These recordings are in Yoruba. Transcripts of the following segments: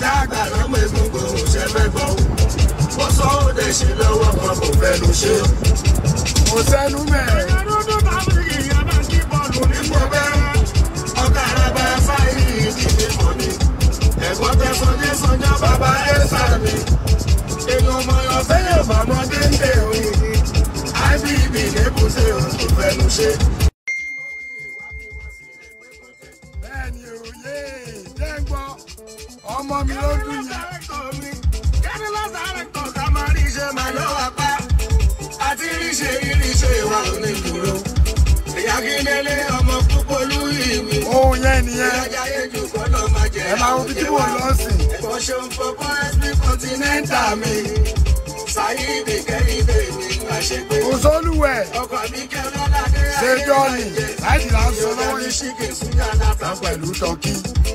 ọ̀gá àgbà lọ́mọ egungun ṣe fẹ́ gbọ́. mo sọ ó dẹ̀ ṣe lọ́wọ́ kan kò fẹ́nu ṣe. kò sẹ́nu mẹ́rin. nípò bẹ́ẹ̀ ọ̀gá àràbà fáyì ìdílé mọ́ ni. ẹ̀gbọ́n tẹ sọjẹ́ sọjọ́ bàbá ẹ̀ sàmì. èèyàn ọmọ yọ fẹ́yẹ̀ bàmọ́dé ń dè òyìnbí. ibb lébùté òun kò fẹ́nu ṣe. bẹ́ẹ̀ni òye jẹ́ ń gbọ́ ọmọ mi ló dùn yẹn. àti ríṣe iríṣe ìwà òní dúró. ìyá kíndélé ọmọ púpọ̀ lórí mi. ohun yẹn nìyẹn ìyájà yéjú gbọ́dọ̀ máa jẹ ẹ máa wo bí tí mò ń lọ sí. ẹ̀kọ́ ṣeun fọkọ́ sp continental mi. sáyidì kẹ́hìndé mi àṣegbé. kò sólùwẹ̀ ọkọ̀ mi kẹ́rọ́ ládé ṣe jọ́ọ̀nì láìdí là ń sọ lọ́wọ́ lọ́wọ́ yìí ṣíkè súnyà látà pẹ̀lú tọ́kì.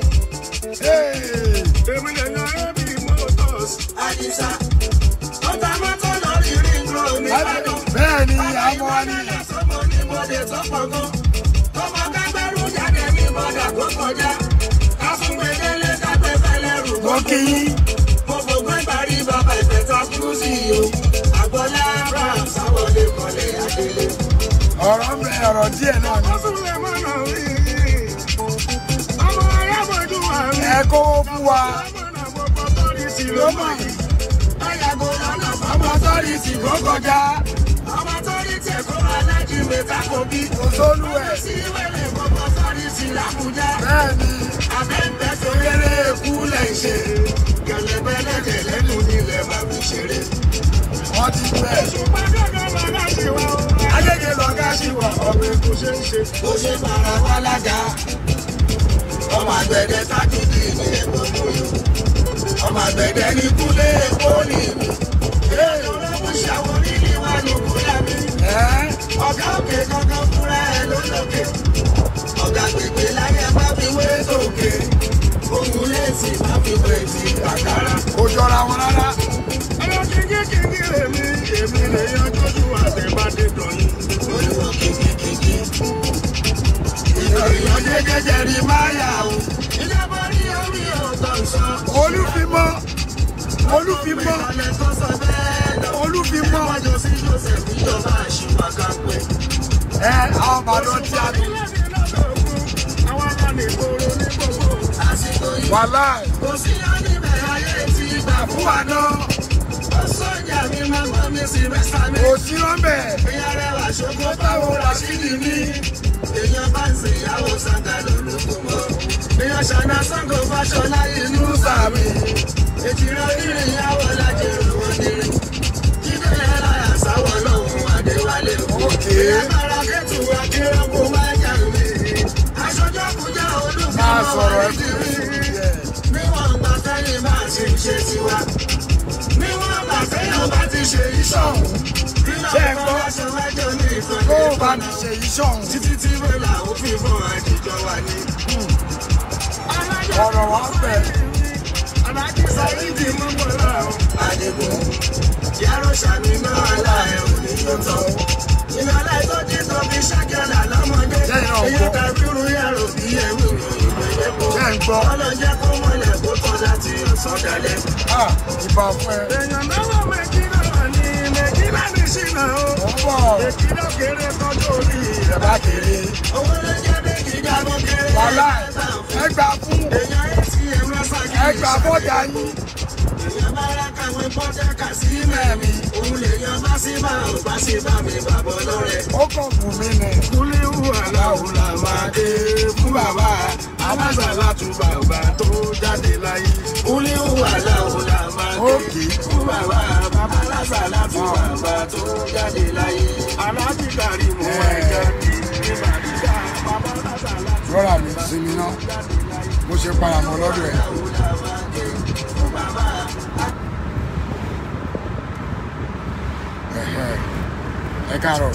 èmi lè yan ẹbí motors. àdìsá ọ̀tá mọ́tò lórí ring road nìbàdàn. bẹ́ẹ̀ ni àmọ́ wa ní sọmọ ní bọ́dẹ̀ tó pọ̀ gan. ọmọ kágbẹ́rù jáde ní bọ́dà tó kọjá. ká fún gbẹdẹ́lé kápẹ́ fẹ́lẹ́ rù mo kí yín. mo fògbọ́n ìparí bàbá ìfẹ́ta kúrúsì o. àgbọ̀lá abraham sáwọlé kọ́lé adélé. ọ̀rọ̀ ń bẹ ọ̀rọ̀ díẹ̀ náà ni. ó tún lè mọ̀nà rí ọmọ ayábọ̀dún wà rí. ẹ kówó fún wa ọmọ gbogbo tọ́rí sí ló mọ̀ rí. ayàgò lọ́nà ọmọ sọ́ọ̀rì sì kó kọjá ọmọ tọ́rí tẹ̀ kó alájí mẹ́ta kò bí. kò sólùwẹ̀ sí wẹ́lẹ̀ gbogbo tọ́rí sí làbújá. bẹ́ẹ̀ ni abẹ́ńbẹ́ tó yẹrẹ kú lẹ̀ ṣe. gẹ̀lẹ́bẹ́lẹ́dẹ̀ lẹ́nu nílẹ̀ bàbí ṣeré. wọ́n ti bẹ̀. ṣùgbọ́n gẹ́gẹ́ lọ́gá ṣe wá o. ayẹyẹ lọ́gá sí wa ọmọ ikú ṣe ń ṣe. bó ṣe fara wá lága. ọmọ àgbẹ̀dẹ tájúdì ní ẹ̀gbọ́n mọ́yò. ọmọ àgbẹ̀dẹ ní kúlé èkó ní mi. èèyàn rẹ̀ mú ṣàwọn nílé wa ló kúlẹ̀ mi. ẹ́ ọ̀gá òkè kankan fúnra ẹ̀ lólókè. ọ̀gá gbègbè láyé má fi wé sókè. ohun lẹ́sì má fi wé ti àkàrà. kò jọra wọn rárá. ọmọ kíkí kíkí lèmi èmi lè yan tójú àtẹ̀bádé dọ̀yìn. olùwọ̀ kíkí kíkí. ìròyìn jẹjẹjẹ rí máyà o. ìjọba rí orí ọ̀tọ̀ sọ. olúfimọ́ olúfimọ́ ìkàlẹ̀ tó sọ bẹ́ẹ̀ lọ. olúfimọ́ wájú sí joseph ìjọba àṣìwà kan pé. ẹ àwọn bàdàn tí a bí àwọn aláàlẹ̀ ìgboro ní gbogbo. àsìkò yìí wàhálà kò sí ọ́nìbẹ̀ ayé tí gbà fún wa náà. ó sọ̀jà mi máa gbọ́ mi sí mẹ́sà mi. kò sí rọ́mbẹ̀ èèyàn rẹwà ṣògo táwọn rashidi ní. èèyàn bá ń sìn ìyàwó sàǹgà lólùkù mọ́. èèyàn ṣàná sango fàṣọlá inú sàmì. ètí rẹ onírìn ìyàwó lájẹrò wọn nírin. jíde ẹ̀rọ àṣàwọ̀ lọ́hùn adéwálé o. Òkè. èèyàn bára kẹ́tù akérèkó máa jà mí. aṣojú àkújá olùfẹ́ máa sọ̀rọ̀ ẹ wọlé kú ti sí rí ẹ. níwọ̀n gbà tẹ́yìn bá ti ń ṣe tiwa. níwọ̀n gbà tẹ́yìn bá ti ṣe ìṣọ̀hún. Ṣé ẹ gbọ́? aṣọ wájú ní kó ìfọ̀jẹ́ o bá mi ṣe iṣẹ́ ọ̀hún títí tí wẹ́lá òfin fún àjíjọ wa ní. ọ̀rọ̀ wa bẹ̀. alájí sáyidi mọ́mọ́lá o. àdìgún yàrá sàmì náà aláẹ̀ òní yóò tọ́. ìyàlá ìtọ́jú tó fi ṣàkẹ́lá lọ́mọdé. Ṣé ìran ọ̀pọ̀? èyí tàbí irú yàrá òbí ẹ̀wù ìgbẹ́ lẹ́kọ̀ọ́. Ṣé ń gbọ́? ọlọ́jẹ́ kó mọ́lẹ̀ kó tọ́ láti ọ̀sán dalẹ̀. Ah, ìbá fún ẹ. èèyàn náwó mẹ́kínà ní mẹ́kínà ní ṣìnà o. mo ń bọ̀ mẹ́kínà kéré tọ́jú orí rẹ̀ bá kéré. owó ló jẹ́ méjì jábọ̀ kéré. wàhálà ẹ gbà fún èèyàn atm lọ́sàgì. ẹ gbà bọ́jà yín. èèyàn bá rà kàwé bọ́jà kà sí mẹ́mi. òun lèèyàn bá sí bá ò bá sí bá mi bàbọ̀ lọ́rẹ̀. ó kàn fún mi nì. kúlíwù aláwo la máa dé fún bàbá amásàlá tún bàbá tó jáde láyé. kúlíwù aláwo la máa dé Òkè. fún bàbá amásàlá tún bàbá tó jáde láyé. alábìkárì mú ẹja ní ìbàdíjà bàbá amásàlá tún rọra mi sinmi ná mo ṣe paramọ lọ́dọ̀ ẹ̀. Ẹ̀hẹ̀, ẹ káàárọ̀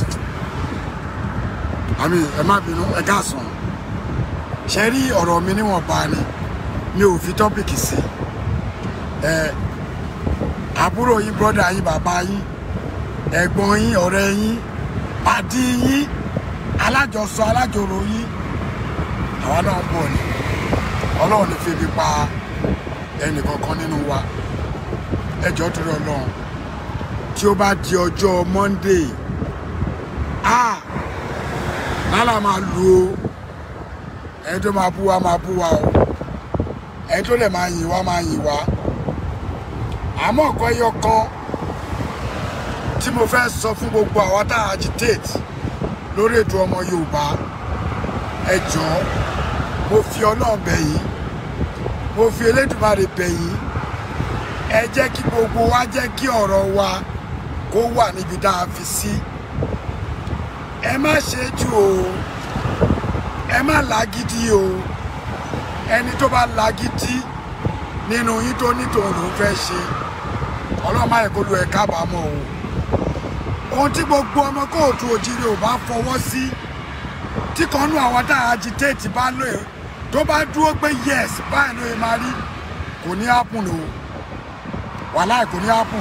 àmì ẹ má bínú ẹ káàsán ṣe rí ọ̀rọ̀ mi níwọ̀nba ni mi ò fi tọ́pìkì sí ẹ àbúrò yín brọ́dà yín bàbá yín ẹ̀gbọ́n yín ọ̀rẹ́ yín pàdí yín alájọsọ alájọrò yín àwa náà ń bọ̀ ni ọlọ́run ní febi pa ẹnì kankan nínú wa ẹ jọ̀ọ́ torí Ọlọ́run tí ó bá di ọjọ́ Monday ah lálà máa lu o ẹni tó máa bú wa máa bú wa o ẹni tó lè máa yìn wá máa yìn wá àmọ́ nǹkan ẹyọ kan tí mo fẹ́ sọ fún gbogbo àwọn tá a agitate lórí ètò ọmọ Yorùbá ẹ jọ̀ọ́ mo fi Ọlọ́run bẹ̀ yín mo fi Elédùmarè bẹ̀ yín ẹ jẹ́ kí gbogbo wa jẹ́ kí ọ̀rọ̀ wa kó wà níbi tá a fi sí ẹ má ṣe jù o ẹ má lágídí o ẹni tó bá lágídí nínú yín tó nítorí òun fẹ́ ṣe ọlọ́mọ àìkólú ẹ̀ kábàámọ̀ o ohun tí gbogbo ọmọ kóòtù òjìrì ò bá fọwọ́ sí tí kan nú àwọn tá a agitate bá lò ẹ́ tó bá dúró pé yes báyìí ló yẹ máa rí kò ní happen o wàhálà kò ní happen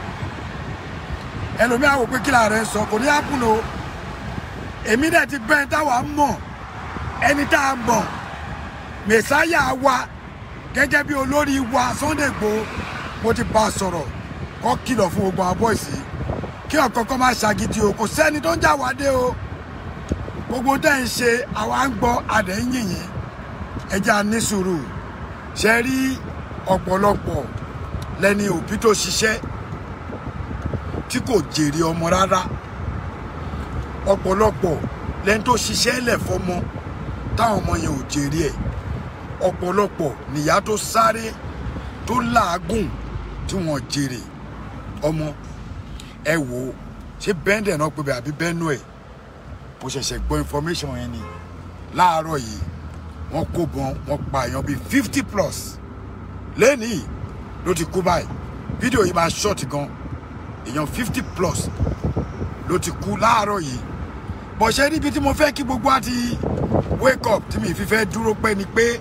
ẹlòmíà wò pé kí la rẹ̀ sọ kò ní happen o èmi dẹ̀ ti bẹ́ẹ̀ táwa mọ̀ ẹni tá a mọ̀ mẹ̀sáyà wa gẹ́gẹ́ bí olórí wa Sunday Igboho mo ti bá a sọ̀rọ̀ kó kìlọ̀ fún gbogbo àwọn bọ́ìsì kí ọ̀kọ̀ọ̀kan má ṣàgídí o kò sẹ́ni tó ń jà wá dé o gbogbo tẹ́ ń ṣe àwa ń gbọ́ adẹ̀ ń yìnyín ẹja ní sùúrù ṣe rí ọ̀pọ̀lọpọ̀ lẹ́ni òbí tó ṣiṣẹ́ tí kò jèrè ọmọ rárá ọ̀pọ̀lọpọ̀ lẹ́ni tó ṣiṣẹ́ lẹ̀ fọmọ táwọn ọmọ yẹn ò jèrè ẹ̀ ọ̀pọ̀lọpọ̀ nìyá tó sáré tó làágùn tí wọ́n jèrè ọmọ ẹ wò ó ṣé bẹ́ńdẹ̀ náà pé bẹ́ẹ̀ àbí bẹ́ẹ̀nù ẹ̀ mo ṣẹ̀ṣẹ̀ gbọ́ information yẹn ni láàárọ̀ yìí wọ́n kó bọn wọ́n pa èèyàn bíi fifty plus lẹ́nìí ló ti kú báyìí fídíò yìí máa ṣọ́ọ̀tì gan èèyàn fifty plus ló ti kú láàárọ̀ yìí bọ̀ṣẹ́ níbi tí mo fẹ́ kí gbogbo àti wake up tí mi fi fẹ́ dúró pẹ́ ni pé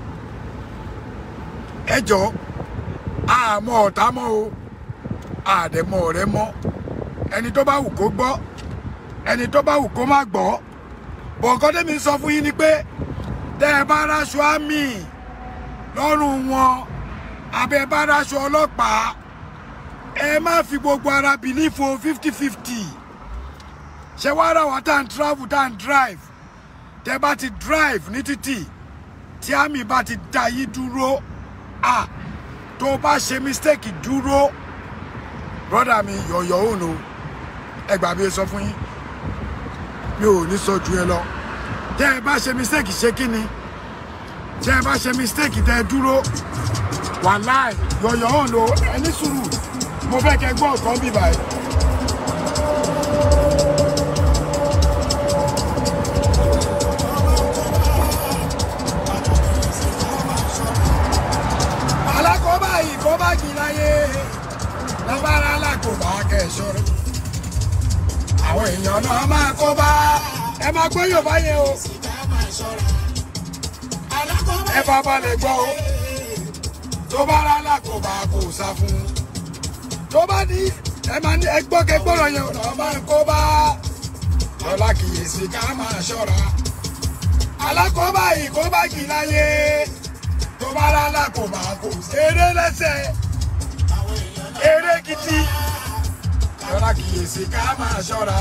ẹ jọ àmọ́ ọ̀tá mọ́ o àdẹ̀mọ́ ọ̀rẹ́ mọ́ ẹni tó bá wù kó gbọ́ ẹni tó bá wù kó má gbọ́ bọ̀ǹkan tẹ́mi sọ fún yín ni pé tẹ́ ẹ bá ráṣọ àmì lọ́rùn wọn abẹ́ bá ráṣọ ọlọ́pàá ẹ má fi gbogbo ara bìlífo fifty fifty ṣé wàá rà wá tá à ń travel tá à ń drive tẹ́ bá ti drive ní títì tí àmì bá ti dá yí dúró à tó bá ṣe mistake dúró brọ́dà mi yọ̀yọ̀ òun o ẹ gbà bí ẹ sọ fún yín mi ò ní sọ ju ẹ lọ tẹ́ ẹ bá ṣe mistake ṣe kí ni tẹ́ ẹ bá ṣe mistake tẹ́ ẹ dúró wàláì yọ̀yọ̀ òun o ẹ ní sùúrù mo fẹ́ kẹ́ gbọ́ ọ̀kan bí báyìí. alákọ̀ọ́bá yìí kọ́ bá jì láyé lábára alákòóbá kẹsọ́rọ́ àwọn èèyàn náà máa kó bá ẹ máa gbọ́ Yorùbá yẹn o ẹ bá balẹ̀ gbọ́ o tó bá rà alákòóbá kò sá fún un tó bá ní ẹ máa ní ẹgbọ́ kẹgbọ́rọ̀ yẹn ọ̀nà máa ń kó bá lọ́la kìyèsí ká máa ṣọ́ra alákòóbá yìí kó bá jì láyé tó bá rà alákòóbá kò eré lẹ́sẹ̀ eré gidi lọ́la kìyèsí ká máa ṣọ́ra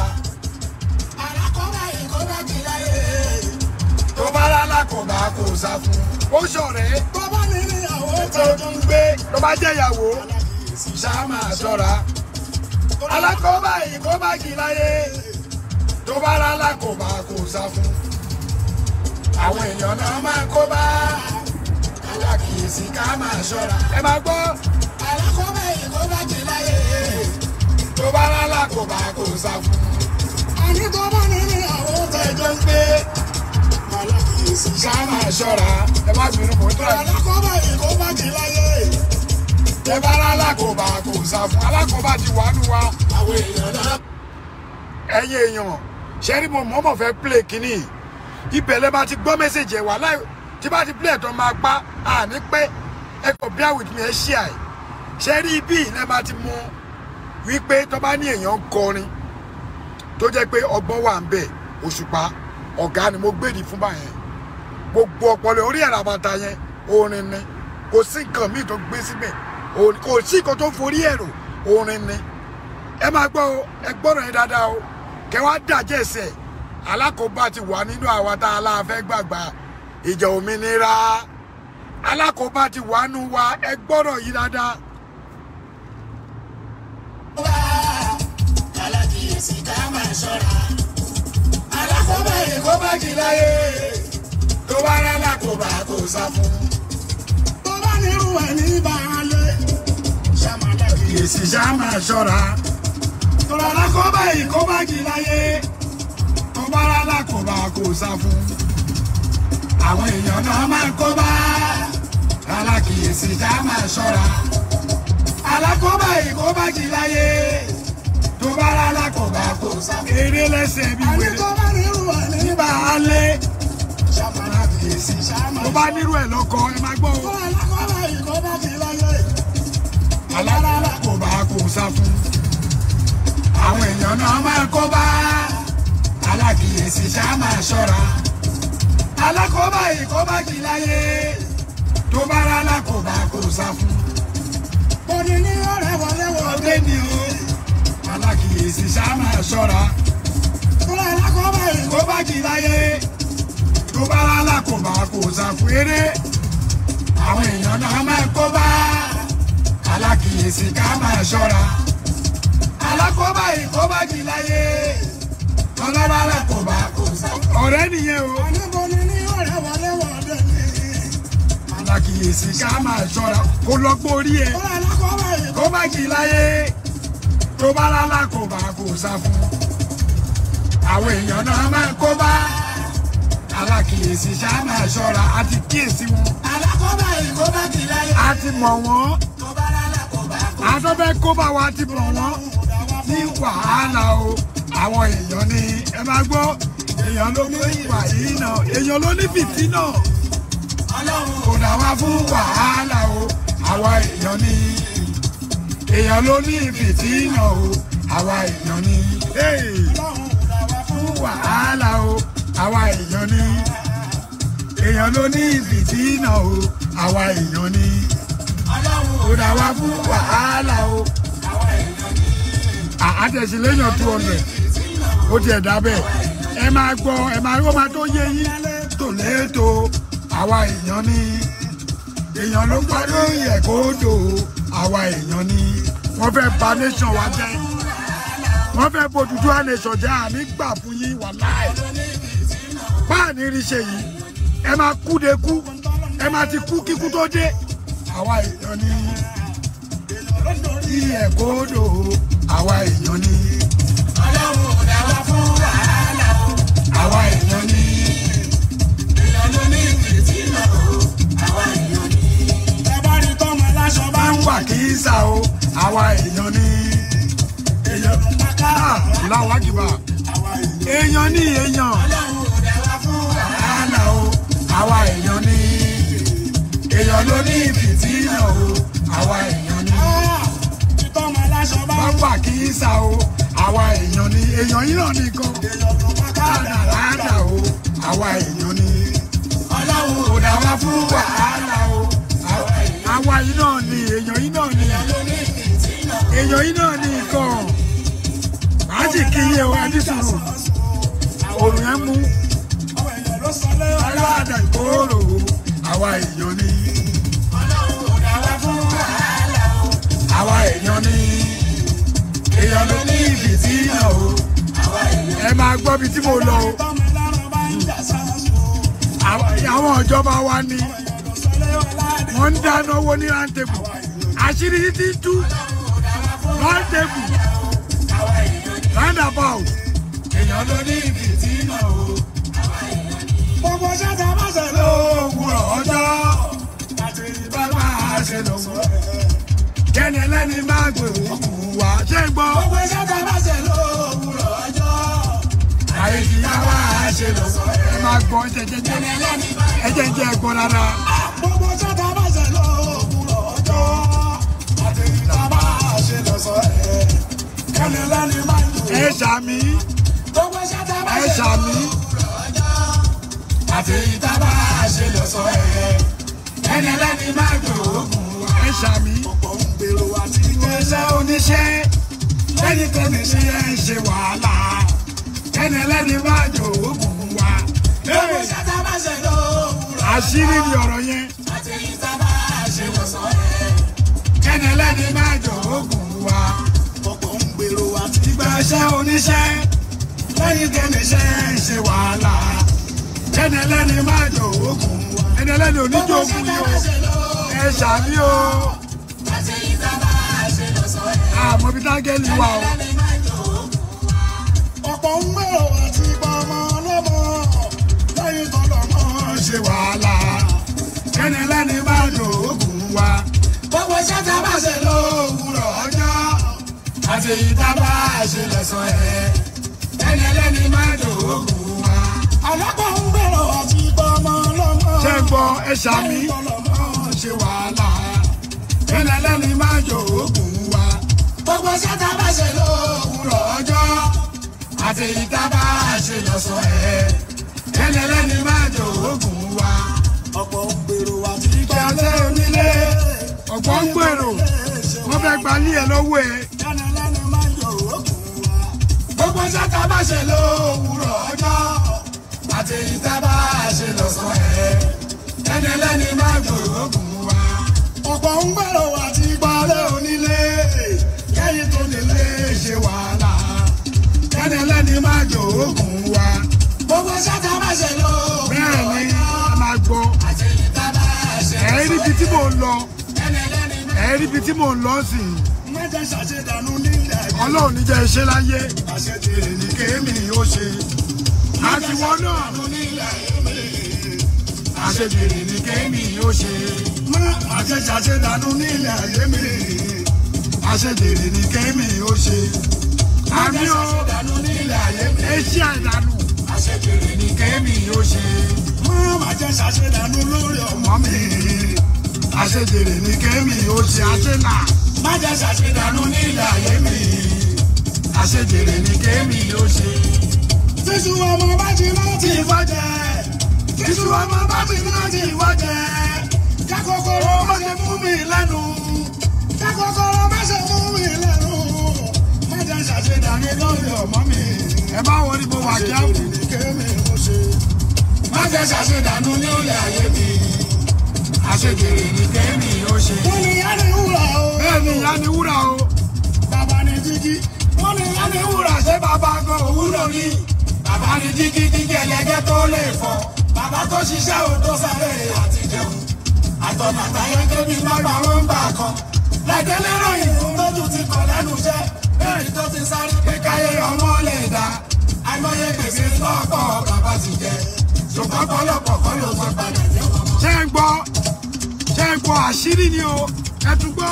tó bá rà alákòóbá kò sá fún ó ṣọ̀rẹ́ tó bá ní ìyàwó tó tún gbé tó bá jẹ́ ìyàwó ṣá máa ṣọ́ra alákòóbá yìí kó bá jì láyé tó bá rà alákòóbá kò sá fún àwọn èèyàn náà máa kó bá alákìyèsí ká máa ṣọ́ra ẹ máa gbọ́ alákòóbá yìí kó bá jì láyé tó bá rà alákòóbá kò sá fún àní tó bá ní ìyàwó tẹjọ ń gbé alákìyèsí ká máa ṣọ́ra ẹ má bínú mọ́ tó àyè alákòóbá yìí kó bá jì láyé ẹ bá rà alákòóbá kò sá fún alákòóbá ti wà nù wa àwọn èèyàn náà ẹ̀yin èèyàn ṣẹ́rí mo mọ̀ọ́mọ̀ fẹ́ play kínní ibẹ̀ lẹ́ bá ti gbọ́ mẹ́sẹ̀jì ẹ̀ wá láì tí bá ti play ẹ̀tọ́ máa pa àní pé ẹ kò bear with me ẹ ṣí àì ṣẹ́rí ibi lẹ́ bá ti mọ wípé tó bá ní èèyàn ń kọrin tó jẹ́ pé ọgbọ́n wà ń bẹ̀ òṣùpá ọ̀gá ni mo gbèdì fún báyẹn gbogbo ọpọlọ orí ẹ̀rọ àbàtà yẹn orin ni kò sí nǹkan míì tó gbé síbẹ̀ Òun- kò sí nǹkan tó forí ẹ̀rọ orin ni ẹ máa gbọ́ o ẹ gbọ́dọ̀ yẹn dáadáa o kẹ wá dàjẹ́ ẹsẹ̀ alákòóbá ti wà nínú àwa tá a láàfẹ́ gbàgbà ìjà òmìnira alákòóbá ti wà nù wa ẹ gbọ́dọ̀ yí dáadáa. alákìyèsí ká máa ṣọ́ra. alákòóbá yìí kó bá jì láyé tó bá rẹ́ lákòóbá kò sá fún. tó bá nírú ẹ̀ ní ìbáraẹlẹ ṣàmà alákìyèsí èsì ṣá máa ṣọ́ra tọ́lá alákòóbá yìí kó bá jì láyé tó bá rà lákòóbá kò sá fún. àwọn èèyàn náà máa kó bá alákìyèsí ká máa ṣọ́ra. alákòóbá yìí kó bá jì láyé tó bá rẹ́ lákòóbá kò sá fún. eré lẹ́sẹ̀ bí àní wèrè tó bá nírú ẹ̀ ní ìbáraẹlẹ ṣàmà alákìyèsí ṣàmà tó bá nírú ẹ̀ lọ́kọ ẹ máa gbọ́ o. tọ́lá alákòóbá yìí kó bá jì láyé alára kò bá kò sá fún. àwọn èèyàn náà máa kó bá alákìyèsí ṣá máa ṣọ́ra alákòóbá yìí kó bá jì láyé tó bá rà lákòóbá kò sá fún. bọ́dí ní ọ̀rẹ́ wọlé wọlé ni o alákìyèsí ṣá máa ṣọ́ra tọ́lá alákòóbá yìí kó bá jì láyé tó bá rà lákòóbá kò sá fún eré àwọn èèyàn náà máa kó bá alákìyèsí ká máa ṣọ́ra alákòóbá yìí kó bá jì láyé tọ́lọ́bá lákòóbá kò sá fún. ọ̀rẹ́ nìyẹn o. Oníboni ní ọ̀rẹ́ wọlé wọlé ni. alákìyèsí ká máa ṣọ́ra kó lọ́gbọ́n orí ẹ Ó lọ lákọ̀ọ́bà yìí kó má jì láyé tó bá lálá kò bá kò sá fún. àwọn èèyàn náà máa kó bá alákìyèsí ṣá máa ṣọ́ra a ti kíyèsí wọn alákọ̀ọ́bà yìí kó bá jì láyé. a ti mọ̀ wọ́n Tó bá lálá kò bá kò afẹ́fẹ́ kó bá wa ti mọ̀ wọ́n ní wàhálà o àwọn èèyàn ni ẹ máa gbọ́ èèyàn ló ní ìwà yìí náà èèyàn ló ní fìtínà Ọlọ́run kò dá wa fún wàhálà o àwa èèyàn ni èèyàn ló ní fìtínà o àwa èèyàn ni hey, Ọlọ́run dá wa fún fún wàhálà o àwa èèyàn ni èèyàn ló ní fìtínà o àwa èèyàn ni Ọlọ́run kò dá wa fún wàhálà o àwọn èèyàn ní àtẹ̀sílẹ́yìn two hundred ó tiẹ̀ dábẹ́ ẹ máa gbọ́ ẹ máa ó máa tó yé yín tòlétò àwa èèyàn ni èèyàn ló parí òye kó dò àwa èèyàn ni wọ́n fẹ́ bà nation wa jẹ́ wọ́n fẹ́ bójútó à nation jẹ́ àní gbà fún yín wà láì páàní rí ṣe yìí ẹ máa kú de kú ẹ máa ti kú kíkú tó dé àwa èèyàn ni iye kó dò àwa èèyàn ni Ọlọ́run dá wa fún wàhálà o. àwa èèyàn ni Èèyàn ló ní ìfìtínà o. Àwa èèyàn ní. Ẹ bá rí tọ́mọ aláṣọ bá bá ń ń wà kí í sà o àwa èèyàn ni èèyàn ló ń bá ká. Ah, Allahu Akbar Àwa èèyàn. èèyàn ní èèyàn Ọlọ́run dá wa fún wàhálà. àlà o àwa èèyàn ni èèyàn ló ní fìtínà o àwa èèyàn ni Títọ́mọ aláṣọ bá bá ń ń wà kí í sà o àwa èèyàn ni èèyàn yìí náà nìkan èèyàn ló ń bá ká. àdàlàdà o àwa èèyàn ni Ọlọ́run kò dá wa fún wàhálà o àwa- àwa yìí náà ni èèyàn yìí náà ni ló ní ìfìtínà. èèyàn yìí náà ní nǹkan màá sì kí iye wa ní sùúrù òrùn yẹn mú Àwọn èèyàn ló sọ lé ọlá. aláàdà ìkóró àwa èèyàn ni Ọlọ́run dá wa fún wàhálà o. àwa èèyàn ni èèyàn ló ní ìfìtínà o Àwa èèyàn. ẹ máa gbọ́ bí tí mo lọ o Tọ́mọ lárọ̀ bá ń jà sáàsù o. Àwọn- àwọn ìjọba wa ni Èèyàn ló sọ lé ọlá. wọ́n ń dáná owó ní rántébù àṣírí títí tú rántébù Àwa èèyàn ní. roundabout èèyàn ló ní ìfìtínà o Gbogbo ṣẹ́ta bá ṣe ló. òwúrọ̀ ọjọ́ Àti bá ìbá máa ṣe lòwúrọ̀ kẹ́ni ẹlẹ́ni máa gbé òkú wá ṣé ń gbọ́ Gbogbo ṣẹ́ta bá ṣe ló. Òwúrọ̀ ọjọ́. àyè kí á wá ṣe lòwúrọ̀ ẹ máa gbọ́ ẹ jẹ́ jẹ́ ẹ jẹ́ jẹ́ ẹ̀gbọ́n rárá Gbogbo ṣẹ́ta bá ṣe ló. Òwúrọ̀ ọjọ́. Àti ìbá bá ṣe lọ sọ ẹ̀. Kẹ́ni lẹ́ni máa ń dùn. ẹ ṣàmì Gbogbo ṣẹ́ta bá ẹ ṣe ló. ṣàmì Àti ìta bá ṣe lọ sọ ẹ̀. Kẹ́ni lẹ́ni máa ń dùn. ṣàmì ọ̀pọ̀ ń gbèrò àti iṣẹ́ oníṣẹ́ lẹ́yìn tó ní ṣe ẹ̀ ń ṣe wàhálà ẹni ẹlẹ́ni máa jò oògùn wa. gbogbo ṣáta bá ṣe lówùrọ̀ àṣírí ni ọ̀rọ̀ yẹn àti ìta bá ṣe lọ́sàn ẹ̀. ẹni ẹlẹ́ni máa jò oògùn wa. ọ̀pọ̀ ń gbèrò àti ìgbà iṣẹ́ oníṣẹ́ lẹ́yìn tó ní ṣe ẹ̀ ń ṣe wàhálà ẹni ẹlẹ́ni máa jò oògùn wa. ẹni ẹlẹ́ni oníjó gbogbo ogun ṣáta yìí bá o ṣe lówùrọ̀ ẹ ṣàmì o àti ìta bá ṣe lọ́sàn ẹ̀. àmọ́ bí tágẹ́lì wà o. ẹni máa jò ọ̀pọ̀ ń gbèrò àti pọmọ lọ́mọ lẹ́yìn tó lọ́mọ ṣe wàhálà ẹni ẹlẹ́ni máa jò oògùn wa. gbogbo ṣáta bá ṣe lówùrọ̀ ọjọ́ àti ìdábà ṣe lẹ́sàn ẹ̀ ẹni ẹlẹ́ni máa jò oògùn wa. ọlọ́pàá ń gbèrò àti pọmọ lọ́mọ ṣé ń gbọ́ ẹ ṣàmì lẹ́yìn tó lọ́mọ ṣe wàhálà ẹni ẹlẹ́ni máa jò oògùn wa. gbogbo ṣáta bá ṣe lówùrọ̀ ọjọ́ àti ìdábà ṣe lẹ́sàn ẹ̀ ẹni ẹlẹ́ni máa jò oògùn wa. ọ̀pọ̀ ń gbèrò àti ìgbà tẹ́ onílé ọ̀gbọ́n ń gbèrò wọ́n fẹ́ gba ní ẹ lọ́wọ́ ẹ. ẹni lẹ́ni máa ń yọ òkun wa. gbogbo ṣáta bá ṣe lówùrọ̀ ọjọ́ àti ìdábà ṣe lọ́sàn ẹ̀ ẹni ẹlẹ́ni máa jò oògùn wa. ọ̀pọ̀ ń gbèrò àti Ìpàdé onílé kẹ́yìn tó nílé ṣe wàhálà kẹ́ni ẹlẹ́ni máa jò oògùn wa. gbogbo ṣáta bá ṣe lówùrọ̀ Bẹ́ẹ̀ ni a máa gbọ́ àti ìta bá ṣe ẹ̀ rí ibi tí mò ń lọ ẹni lẹ́ni máa ẹ̀ rí ibi tí mò ń lọ sí i. mẹ́jẹ ṣàṣedànù nílẹ̀ yìí. Ọlọ́run níjẹ́ iṣẹ́ láyé àṣetìrì ní kéèmì ó ṣe. Àtiwọ́ náà nílẹ̀ yìí. àṣejìrì ní kéèmì ó ṣe. má àṣẹ ṣàṣedànù nílẹ̀ ayé mi. àṣejìrì ní kéèmì ó ṣe. Àmì ó ṣàṣedànù nílẹ̀ ayé mi. eṣí àìdánù àṣetìrì ní ní kéèmì ó ṣe. má àṣẹ ṣàṣedànù lórí ọmọ mi. àṣejìrì ní kéèmì ó ṣe. àṣenà má jẹ́ ṣàṣedànù nílẹ̀ ayé mi. àṣejìrì ní kéèmì ó ṣe. tíṣù ọmọ bá ti láti ìfọ́jẹ́. tíṣù ọmọ bá ti láti ìfọ́jẹ́. kákòkòrò má ṣe mú mi lẹ́nu. kákòkòrò má ṣe mú mi lẹ́nu. má jẹ́ ṣàṣedànù lórí ọmọ mi. Ẹ bá wọlé mo wà kí á wù. àṣetìrì ní kémi ó ṣe. má jẹ́ ṣàṣedànù nílẹ̀ ayé mi. àṣejìrì ní kéèmì ó ṣe. wọ́n ní yá ni wúrà o. Bẹ́ẹ̀ ni ìyá ni wúrà o. bàbá ni jíjí. wọ́n ní yá ni wúrà ṣé bàbá gan òwúrò ni. bàbá ni jíjí jíjí ẹlẹ́gẹ́ tó lè fọ́. bàbá tó ṣiṣẹ́ ò tó sáré àti jẹun. àtọ̀nà àtàyẹ débi lọ́gbà wọn ń bà kan. lẹ́gẹ́ lérò ìfún lójú ti kọ̀ lẹ́nu iṣẹ́. bẹ́ẹ̀ni tó ti sáré pé káyé ọmọ lè dá. àìmọye gbèsè lọ́pọ̀ bàbá ti jẹ. ṣùgbọ́n pọ̀lọpọ̀ kọ́ ló sọ padà jẹ́ wọn. Ṣé ń gbọ́? Ṣé ń gbọ́ àṣírí ni o? Ẹ tún gbọ́.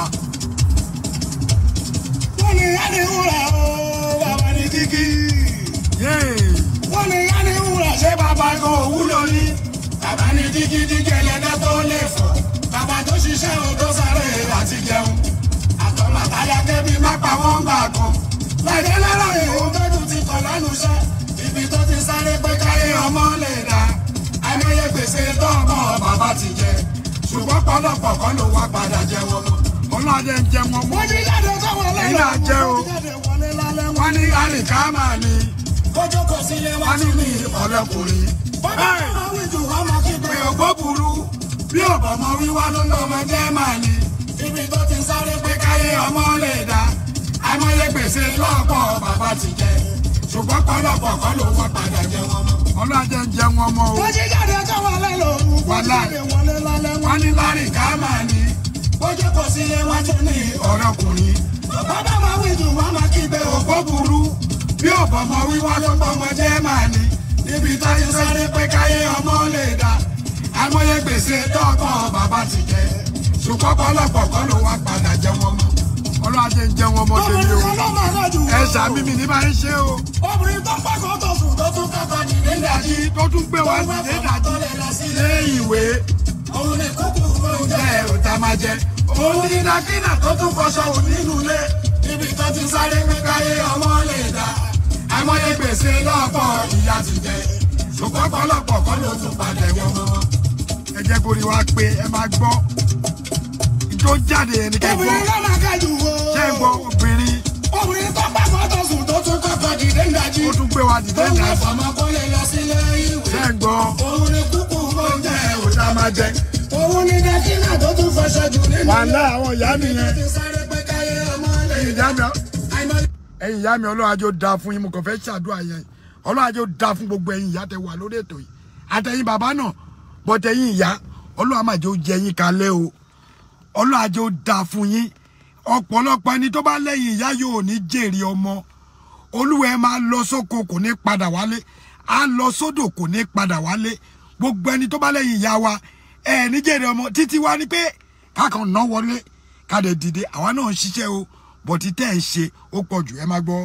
wọ́n ní yá ni wúrà o. bàbá ni jíjí. Yéè. wọ́n ní yá ni wúrà ṣé bàbá gan òwúlò ní. bàbá ní dígídígí ẹlẹ́dẹ́ tó lè fọ́. bàbá tó ṣiṣẹ́ ò tó sáré àti jẹun. àtọ̀mọ̀ àtàyà kébí má pa wọ́n gbà kan. lẹ́dẹ̀ lọ́rọ̀ ìhòòhò tójú ti kọ̀ lẹ́nu iṣẹ́. ibi tó ti sáré pé káyé ọmọ lè dá. àìmọye gbèsè tó ọmọ bàbá ti jẹ. ṣùgbọ́n pọ̀lọpọ̀ kọ́ ló wá padà jẹ wọn mọ́. Ọlọ́dẹ ń jẹ wọn mọ́. wọ́n ti jáde sọ́wọ́ lẹ́yìn Èyí náà jẹ́ o. wọ́n ti jáde wọlé lálẹ́ Wọ́n ní àlìkámà ni. kójó kò sílé wá Wọ́n ní ní ọ̀lẹ́kùnrin. bàbá máa wí jù wọ́n máa kígbe Pé ògbó burú. Bí ọ̀bọ̀mọ wíwá ló ń lọ ọmọ jẹ́ màá ni. ibi tó ti sáré pé Pé káyé ọmọ lè dá. Àìmọye gbèsè lọ́pọ̀ bàbá ti jẹ. Ṣùgbọ́n pọ̀lọpọ̀ kọ́ ló wọ́n padà jẹ wọn mọ́. Ọlọ́dẹ ń jẹ wọn mọ́ o. wọ́n ti jáde sọ́wọ́ lẹ́yìn wọ́n ti Wàhálà. jáde wọlé lálẹ́ Wọ́n ní lárìkámà ni. kójó kò sílé wá tún ní ọ̀rẹ́kùnrin. bàbá máa wí jù wọ́n máa kígbe Ògbó burú. Bí ọ̀bọ̀mọ wíwá ló ń ọmọ jẹ́ màá ni. Níbi tó ti sáré pé káyé ọmọ lè dá. Àìmọye gbèsè tọ́kọ̀ bàbá ti jẹ. Ṣùgbọ́n pọ̀lọpọ̀ kọ́ ló wá padà jẹ wọn mọ́. Ọlọ́dẹ ń jẹ wọn mọ́ tèmi obìnrin o. kan ló máa rọ̀ jù Ẹ ṣàmì mi ní bá ń ṣe o. obìnrin tó pàkó tó sùn tó tún kọ́kọ́ dìde Ìdájí tó tún gbé wá sí ìdájí tó lè lọ sí lé ìwé. òun ni kúkú oúnjẹ Jẹ́ òtá máa jẹ. Òun ní dákínà tó tún fọṣọ òun nínú ilé. ibi tó ti sáré pé káyé ọmọ lè dá Àìmọye gbèsè lọ́pọ̀ ìyá ti jẹ. Ṣùgbọ́n pọ̀lọpọ̀ kọ́ ló tún padà wọ́n mọ́. Ẹ jẹ́ kó rí wa pé ẹ máa gbọ́. tó jáde yẹn ni kẹ́ gbọ́ obìnrin ló máa kájú wo. ṣé ń gbọ́ obìnrin obìnrin tó pàkọ́ tó sùn tó tún kọ́kọ́ dìde ń dájí. ó tún gbé wa dìde tó ń náà bá fọmọ kó lè lọ sílé ìwé. ṣé ń gbọ́ òun ni kúkú oúnjẹ ó dá máa jẹ. òun ni dẹ́kínà tó tún fọṣọ jù nínú. wàhálà àwọn ìyá nìyẹn ti sáré pé káyé ọmọ lè ẹ̀yin ìyá mi àìmọ́ ẹ̀yin ìyá mi ọlọ́run ajó da fún yín mo kàn fẹ́ ṣàdúrà yẹn ọlọ́run ajó da fún gbogbo ẹ̀yin ìyá tẹ wà lórí ètò yìí àtẹ̀yin bàbá náà bọ́tẹ̀yin ìyá ọlọ́run àmàjò jẹ yín kalẹ̀ o ọlọ́run ajó da fún yín ọ̀pọ̀lọpọ̀ ẹni tó bá lẹ́yìn ìyá yóò ní jèrè ọmọ olúwa ẹ máa lọ sóko kò ní padà wálé á lọ sódò kò ní padà wálé gbogbo ẹni tó bá lẹ́yìn ìyá wa ẹ ní jèrè ọmọ títí wá ní pé kákan ná wọlé ká lè dìde àwa náà ń ṣiṣẹ́ o bọ̀tí tẹ́ ẹ̀ ń ṣe ó pọ̀ jù ẹ má gbọ́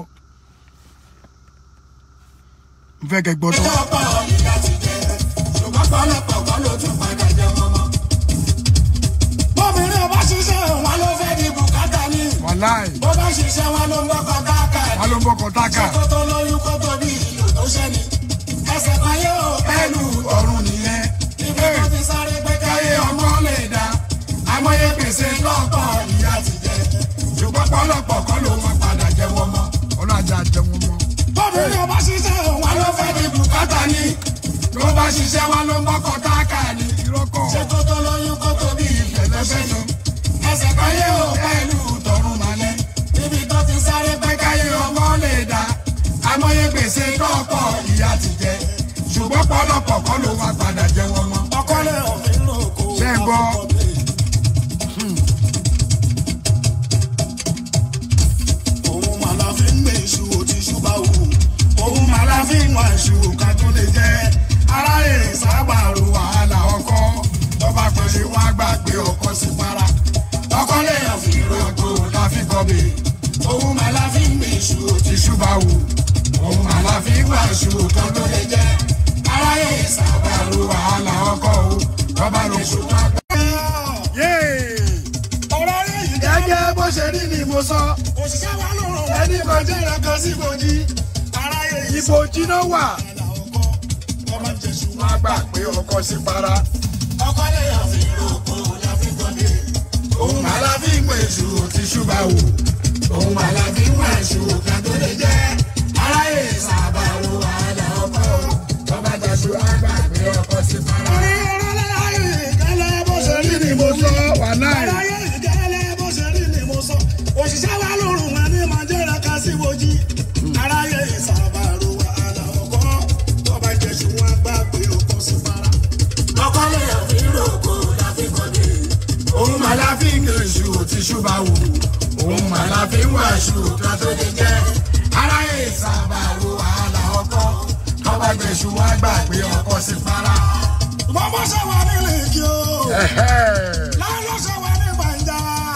n fẹ́ kẹ́ gbọ́ tán. ọ̀pọ̀ ìyá ti jẹ ṣùgbọ́n pọ̀lọpọ̀ kọ́ ló tún padà jẹ wọn mọ́. bóbìnrin ọba ṣiṣẹ́ wọn ló fẹ́ di bùkátà ní. wàláì bó bá ṣiṣẹ́ wọn ló ń gbọ́kọ̀ káàkà wà ló ń bọ́ kọ́tákà kó tó lóyún kó tó bí ìlú tó ṣẹ́ni. ẹsẹ̀ kan yóò pẹ́lú ọ̀run nìyẹn. ibi tó ti sáré pé káyé ọmọ lè dá. àmọye gbèsè lọ́pọ̀ ìyá ti jẹ ṣùgbọ́n pọ̀lọpọ̀ kọ́ ló wọn padà jẹ wọn mọ́. ọlọ́àjà jẹ wọn mọ́. bóbìnrin ọba ṣiṣẹ́ wọn ló fẹ́ di bùkátà ní. ló bá ṣiṣẹ́ wọn ló ń gbọ́kọ̀ káàkà ní. ìrọ́kọ̀ ṣé kó tó lóyún kó tó bí ìfẹ̀lẹ́fẹ̀lú. ẹsẹ̀ kan yé o pẹ̀lú tọrùn malẹ̀. níbi tó ti sáré pé káyé ọmọ lè dá. àmọye gbèsè lọ́pọ̀ ìyá ti jẹ. ṣùgbọ́n pọ̀lọpọ̀ kọ́ ló wá padà jẹ wọn mọ́. ọkọ lè òfin lò kó. Ṣé ẹ gbọ́? òun mà la fi ń gbé iṣu òtí ṣúbà wù. òun mà la fi ń wá iṣu ká tó lè jẹ. aráyè sábàrò wàhálà ọkọ. tọ́ba pèsè wọn àgbà pé ọkọ sí para. ọkọ lè yàn fi rògbò láfi kọ́bè. òun mà la fi ń gbé iṣu òtí ṣúbà wù. òun mà la fi ń wá iṣu ká tó lè jẹ. aráyè sábàrò wàhálà ọkọ o. tọ́ba lè ṣù wọn àgbà. ọ̀rọ̀ rẹ̀ yìí gẹ́gẹ́ bó ṣe rí ni mo sọ òṣìṣẹ́ wa ló rọ̀ ẹni kan jẹ́ ìrẹ́kan sí ibojì aráyé yìí ibojì náà wà ọkọ ọmọ jésù wọn á gbà pé ọkọ sí para ọkọ lẹ́yìn fi rògbò láfi gbọ́dé òun mà la fi ń pè èṣù tí ṣùgbà wò òun mà la fi ń wá èṣù ká tó lè jẹ́ aráyé sábàrò wàhálà ọkọ bàbá jésù á gbà pé ọkọ sí para. orí ọ̀rọ̀ láyé ìkẹlẹ́ bó ṣe rí ni mo mo sọ sọ wà láì aráyé ìkẹlẹ́ bó ṣe rí ni mo sọ òṣìṣẹ́ wa lórun wọn ní máa jẹ́ra ká sí wojì aráyé sábàrò wàhálà ọkọ tọ́ba jésù wọn gbà pé ọkọ sí para ọkọ lẹ́yìn fi rògbò láfi gbọ́dé. òun mà la fi ń pè èṣù tí ṣùgbà wò òun mà la fi ń wá èṣù kan tó lè jẹ́ aráyé ìsàbàrò wàhálà ọkọ bàbá jésù wá gbà pé ọkọ sí para. Bọ́ bọ́ ṣe wà nílé kí o. Ẹ̀hẹ́. Láyé ló ṣe wà ní gbàǹjà.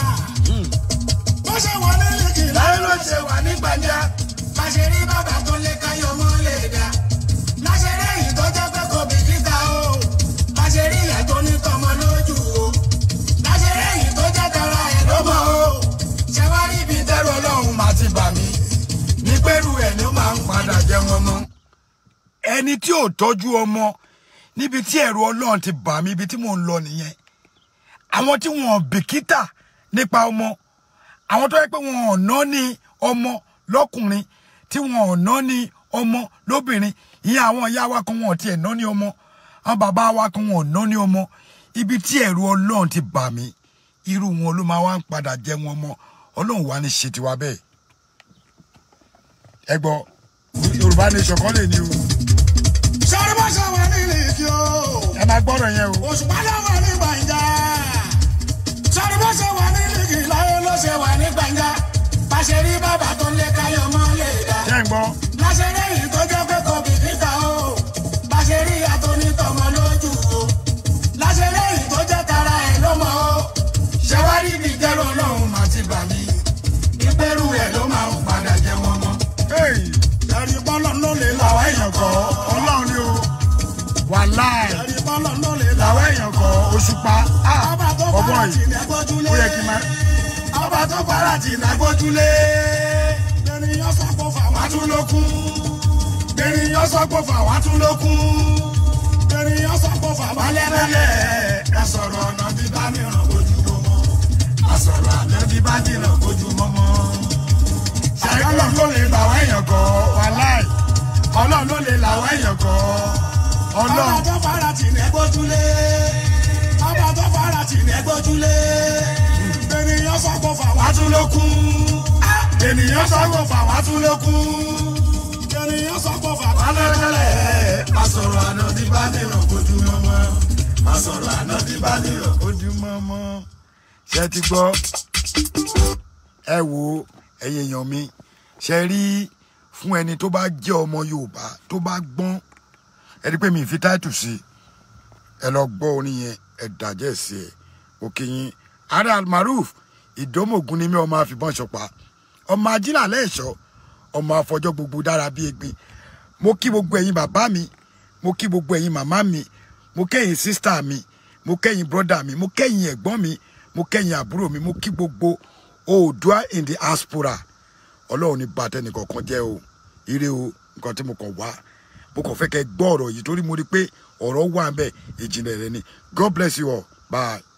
Bó ṣe wà nílé kí láyé ló ṣe wà ní gbàǹjà. Láṣẹ rí bàbá tó lé káyọ̀ mọ́ lè dá. Láṣẹ rí èyí tó jẹ́ pé kò bìkítà o. Láṣẹ rí ìyá tó ní tọmọ lójú o. Láṣẹ rí èyí tó jẹ́ tara ẹ̀ ló mọ̀ o. Ṣé wá rí ibi tẹ́rù ọlọ́run máa ti bà mí ní pẹ́rù ẹ̀ ló máa ń padà jẹ wọn mọ́. ẹni tí ò tọ́jú ọmọ níbi tí ẹ̀rù ọlọ́run ti bà mí ibi tí mò ń lọ nìyẹn àwọn tí wọn ò bìkítà nípa ọmọ àwọn tó yẹ pé wọn ò ná ní ọmọ lọ́kùnrin tí wọn ò ná ní ọmọ lóbìnrin ìyẹn àwọn ìyá wa kan wọn ò tiẹ̀ ná ní ọmọ àwọn bàbá wa kan wọn ò ná ní ọmọ ibi tí ẹ̀rù ọlọ́run ti bà mí irú wọn ló máa wá ń padà jẹ wọn mọ́ ọlọ́run wà ní ṣe tiwa bẹ́ẹ̀ ẹ gbọ́ yorùbá nation kọ́ lè ní o ṣe rí bó ṣe wà nílé kí o. ẹ máa gbọ́dọ̀ yẹn o òṣùpá ló wà ní gbàǹjà sọrí bó ṣe wà ní lìgì láyé ló ṣe wà ní gbàǹjà bàṣẹ rí bàbá tó lé káyọ̀ mọ́ lè dá ṣé ń gbọ́ láṣẹ rí èyí tó jẹ́ pé kò bìkítà o bàṣẹ rí ìyá tó ní tọmọ lójú o láṣẹ rí èyí tó jẹ́ tara ẹ̀ ló mọ̀ o ṣé wá rí ibi ìjẹ́rù ọlọ́run máa ti bà mí ìpẹ́rù ẹ̀ ló máa ń padà jẹ wọn mọ́ Hey, ẹ̀rí bọ́lọ̀ ló lè làwọn làwọn èèyàn kọ́ ọlọ́run ni o wàláì ẹ̀rí bọ́lọ̀ ló lè làwọn làwọn èèyàn kọ́ òṣùpá ah ọba tó bọ́bọ́ fara tì yìí ní agbójúlé. ó yẹ kí n máa ọba tó fara tì ní agbójúlé. ènìyàn sọ́kò fà wá tún lókun. ènìyàn sọ́kò fà wá tún lókun. ènìyàn sọ́kò fà wá lẹ́lẹ́lẹ́. ẹ sọ̀rọ̀ ọ̀nà bíbá mìíràn ojú ló mọ́. ti bá jìnnà kojú mọ́mọ́. ọlọ́run ló lè bà wá èèyàn kọ́ wàláì ọlọ́run ló lè là wá èèyàn kọ́ ọba ọlọ́run tó fara tì ní ẹgbójúlé ọba tó fara tì ní ẹgbójúlé ènìyàn sọ pé fà wá tún ló kú ènìyàn sọ pé fà wá tún ló kú ènìyàn sọ pé fà wá lọ́lẹ̀ má sọ̀rọ̀ àná tí bá nìyàn kojú mọ́mọ́ má sọ̀rọ̀ àná tí bá nìyàn ojúmọ́mọ́ ṣe ti gbọ́ ẹ wo ẹ̀yin èèyàn mi ṣe rí fún ẹni tó bá jẹ́ ọmọ Yorùbá tó bá gbọ́n ẹ rí pé mi ì fi táìtù sí ẹ lọ gbọ́ orin yẹn ẹ dàjẹ́ sí ẹ òkè yín ààrẹ almaruf ìdómògùn ni mí ọmọ àfìbọn ṣọpa ọmọ ajínàlẹ ẹṣọ ọmọ àfọjọ gbogbo dára bíi egbin mo kí gbogbo ẹ̀yin bàbá mi mo kí gbogbo ẹ̀yin màmá mi mo kẹ́yìn sísítà mi mo kẹ́yìn brọ́dà mi mo kẹ́yìn ẹ̀gbọ́n mi mo kẹ́yìn àbúrò mi mo kí gbogbo oòdùà in the diaspora ọlọ́run ní bàtẹ́ nìkankan jẹ́ o ire o nǹkan tí mo kàn wá mo kàn fẹ́ kẹ́ gbọ́ ọ̀rọ̀ yìí torí mo rí i pé ọ̀rọ̀ wà ń bẹ̀ ìjìnlẹ̀ rẹ ni God bless you all bye.